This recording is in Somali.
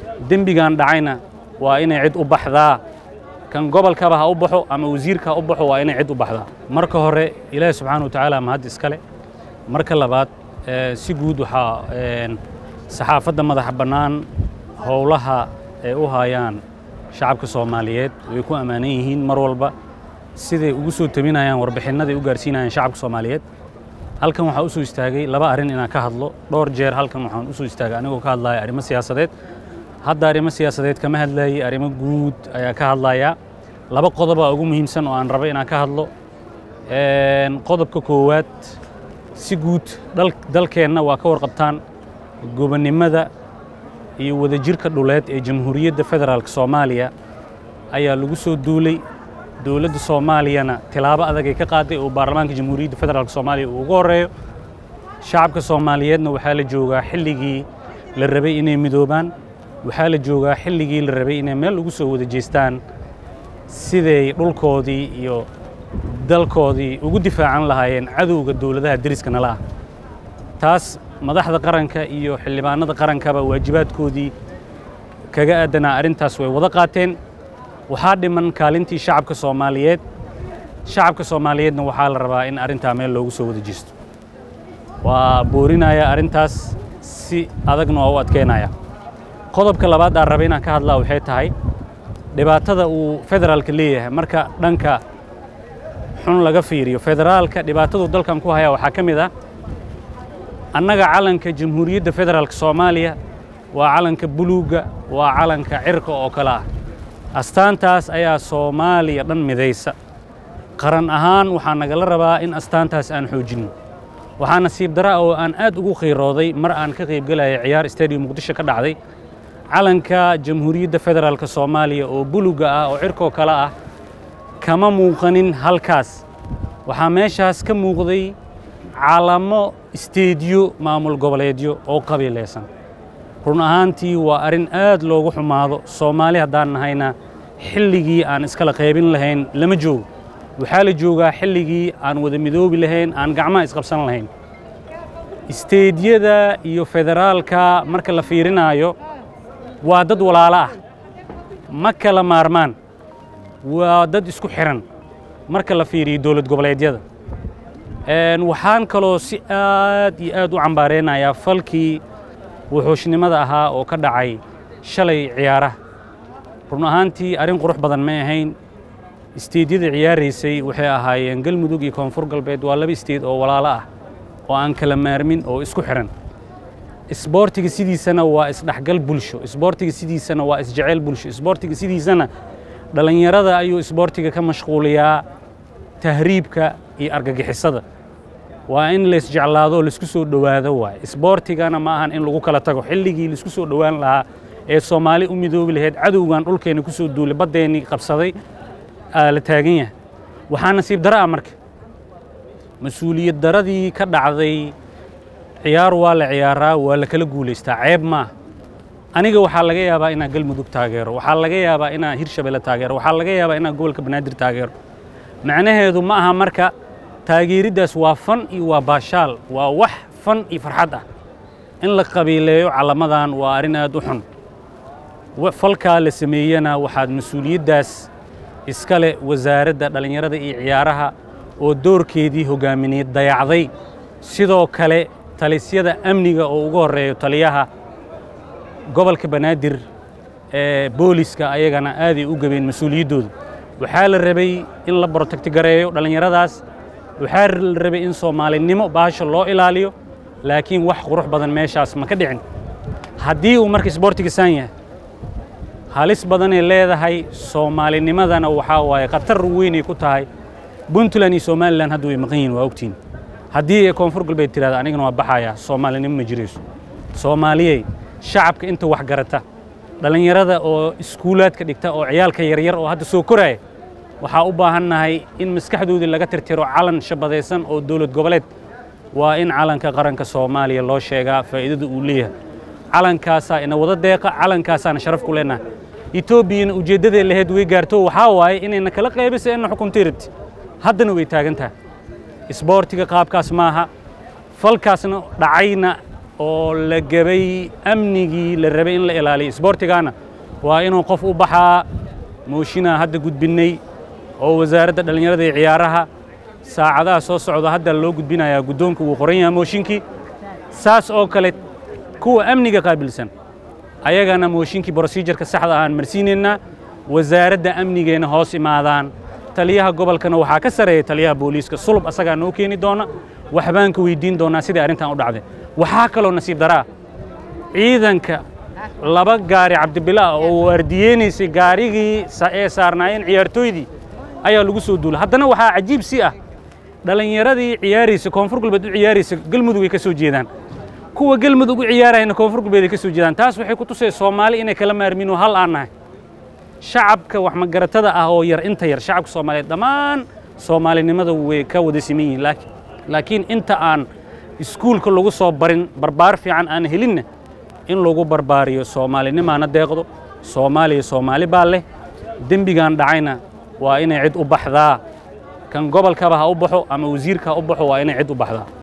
dembigan dhacayna waa inay cid u baxdaa kan gobolkaba ha u baxo ama wasiirka ha u baxo waa inay cid u baxdaa marka hore ilaahi subxaana wa tacaala mahad iskale marka labaad si guud waxaa saxaafadda madaxa bannaan howlaha ay u hayaan shacabka soomaaliyeed way ku ammaanan yihiin mar walba siday ugu soo tabinayaan warbixinnaday u gaarsiinayaan shacabka soomaaliyeed halkan waxaa u soo istaagay laba arrin inaan ka hadlo dhowr jeer halkan waxaan u soo istaagay anigoo ka hadlaya arrimo siyaasadeed hadda arrimo siyaasadeed kama hadlayay arrimo guud ayaa ka hadlayaa laba qodobaa ugu muhiimsan oo aan raba inaan ka hadlo qodobka koowaad si guud dalkeenna waa ka warqabtaan gobonnimada iyo wadajirka dhuleed ee jamhuuriyadda federaalk soomaaliya ayaa lagu soo duulay dowladda soomaaliyana tilaabo adag ay ka qaaday oo baarlamaanka jamhuuriyadda federaalk soomaaliya uu ugu horreeyo shacabka soomaaliyeedna waxaa la joogaa xilligii la rabay inay midoobaan waxaa la joogaa xilligii la rabay inay meel ugu soo wada jeestaan siday dhulkoodii iyo dalkoodii ugu difaacan lahaayeen cadowga dowladaha deriska nala ah taas madaxda qaranka iyo xildhibaanada qarankaba waajibaadkoodii kaga aadanaa arrintaas way wada qaateen waxaa dhiman kaalintii shacabka soomaaliyeed shacabka soomaaliyeedna waxaa la rabaa in arrintaa meel loogu soo wada jeesto waa boorinaya arrintaas si adagna waa u adkeynaya qodobka labaad aan raba inaan ka hadlaa waxay tahay dhibaatada uu federaalka leeyahay marka dhanka xun laga fiiriyo federaalka dhibaatadu dalkan ku haya waxaa ka mid ah annaga calanka jamhuuriyadda federaalk soomaaliya waa calanka buluugga waa calanka cirka oo kale ah astaantaas ayaa soomaaliya dhan midaysa qaran ahaan waxaa nagala rabaa in astaantaas aan xoojinno waxaa nasiib dara oo aan aad ugu khiirooday mar aan ka qaybgelaya ciyaar stadium muqdisho ka dhacday calanka jamhuuriyadda federaalk soomaaliya oo buluga ah oo cirkoo kale ah kama muuqanin halkaas waxaa meeshaas ka muuqday calamo isteediyo maamul goboleedyo oo qabiilaysan run ahaantii waa arrin aad loogu xumaado soomaali haddaan nahayna xilligii aan iskala qaybin lahayn lama joogo waxaa la joogaa xilligii aan wada midoobi lahayn aan gacmaha isqabsan lahayn isteediyada iyo federaalka marka la fiirinaayo waa dad walaalo ah ma kala maarmaan waa dad isku xiran marka la fiiriyo dowlad goboleedyada waxaan kaloo si aad iyo aad u cambaareynayaa falkii wuxuushnimada ahaa oo ka dhacay shalay ciyaaraha run ahaantii arrin qurux badan ma ahayn isteedyada ciyaaraysay waxay ahaayeen galmudug iyo koonfur galbeed waa laba isteed oo walaalo ah oo aan kala maarmin oo isku xiran isboortiga sidiisana waa isdhexgal bulsho isboortiga sidiisana waa isjeceyl bulsho isboortiga sidiisana dhallinyarada ayuu isboortiga ka mashquuliyaa tahriibka iyo argagixisada waa in laysjeclaado oo laisku soo dhowaado waaye isboortigana ma ahan in lagu kala tago xilligii laisku soo dhowaan lahaa ee soomaali u midoobi lahayd cadowgan dhulkeenna ku soo duulay baddeennii qabsaday aa la taagan yahay waxaa nasiib dara ah marka mas-uuliyad daradii ka dhacday ciyaar waa la ciyaaraa waa la kala guulaystaa ceeb maaha aniga waxaa laga yaabaa inaan galmudug taageero waxaa laga yaabaa inaan hirshabelle taageero waxaa laga yaabaa inaan gobolka banaadir taageero macnaheedu ma aha marka taageeriddaas waa fan iyo waa baashaal waa wax fan iyo farxad ah in la qabiileeyo calamadan waa arrin aad u xun falkaa la sameeyena waxaad mas-uuliyaddaas iskale wasaaradda dhallinyarada iyo ciyaaraha oo doorkeedii hogaamineed dayacday sidoo kale talisyada amniga oo ugu horreeyo taliyaha gobolka banaadir ee booliska ayagana aaday u gabeen mas-uuliyaddooda waxaa la rabay in la borotagtigareeyo dhallinyaradaas waxaa la rabay in soomaalinimo baasha loo ilaaliyo laakiin wax qurux badan meeshaas ma ka dhicin haddii uu marka isboortiga saan yahay halis badanay leedahay soomaalinimadana waxaa waaye khatar weynay ku tahay puntland iyo somalilan hadda way maqan yihin waa ogtiin haddii ay koonfur galbeed tirahda anigana waa baxayaa soomaalinimo ma jirayso soomaaliyey shacabka inta wax garata dhallinyarada oo iskuulaadka dhigta oo ciyaalka yaryar oo hadda soo koraya waxaa u baahannahay in maskaxdoodii laga tirtiro calan shabadaysan oo dowlad goboleed waa in calanka qaranka soomaaliya loo sheegaa faa'iidada uu leeyahay calankaasaa ina wada deeqa calankaasaana sharaf ku leenahay etoobiyana ujeeddadee lahayd way gaarto waxaa waaye inayna kala qaybisa inna xukuntay rabti haddana way taagan tahay isboortiga qaabkaas maaha falkaasna dhacayna oo la gebay amnigii la rabay in la ilaaliyo isboortigaana waa inuu qof u baxaa mooshinaa hadda gudbinnay oo wasaaradda dhallinyarada iyo ciyaaraha saacadaha soo socda hadda loo gudbinayaa guddoonka wuu qoran yahay mooshinkii saas oo kale kuwa amniga qaabilsan ayagana mooshinkii brosijarka saxda ahaan marsiinaynaa wasaaradda amnigeena hoos imaadaan taliyaha gobolkana waxaa ka sareeya taliyaha booliiska sulub asagaa noo keeni doona waxbaan ka weydiin doonaa sidai arrintan u dhacday waxaa kaloo nasiib daraa ciidanka laba gaari cabdibilaa oo waardiyeynaysay gaarigii ee saarnaayeen ciyaartooydii ayaa lagu soo duulay haddana waxaa cajiib si ah dhallinyaradii ciyaaraysa koonfur galbeed u ciyaaraysa galmudug ay ka soo jeedaan kuwa galmudug u ciyaarayana koonfur galbeed ay ka soo jeedaan taas waxay ku tusay soomaali inay kala maarmin oo hal aan nahay shacabka wax magaratada ah oo yar inta yar shacabka soomaaliyeed dhammaan soomaalinimada way ka wada siman yihiin laakiin inta aan iskuulka lagu soo barin barbaar fiican aan helinna in lagu barbaariyo soomaalinimaana deeqdo soomaaliya soomaali baa leh dembigan dhacayna waa inay cid u baxdaa kan gobolkaba ha u baxo ama wasiirka ha u baxo waa inay cid u baxdaa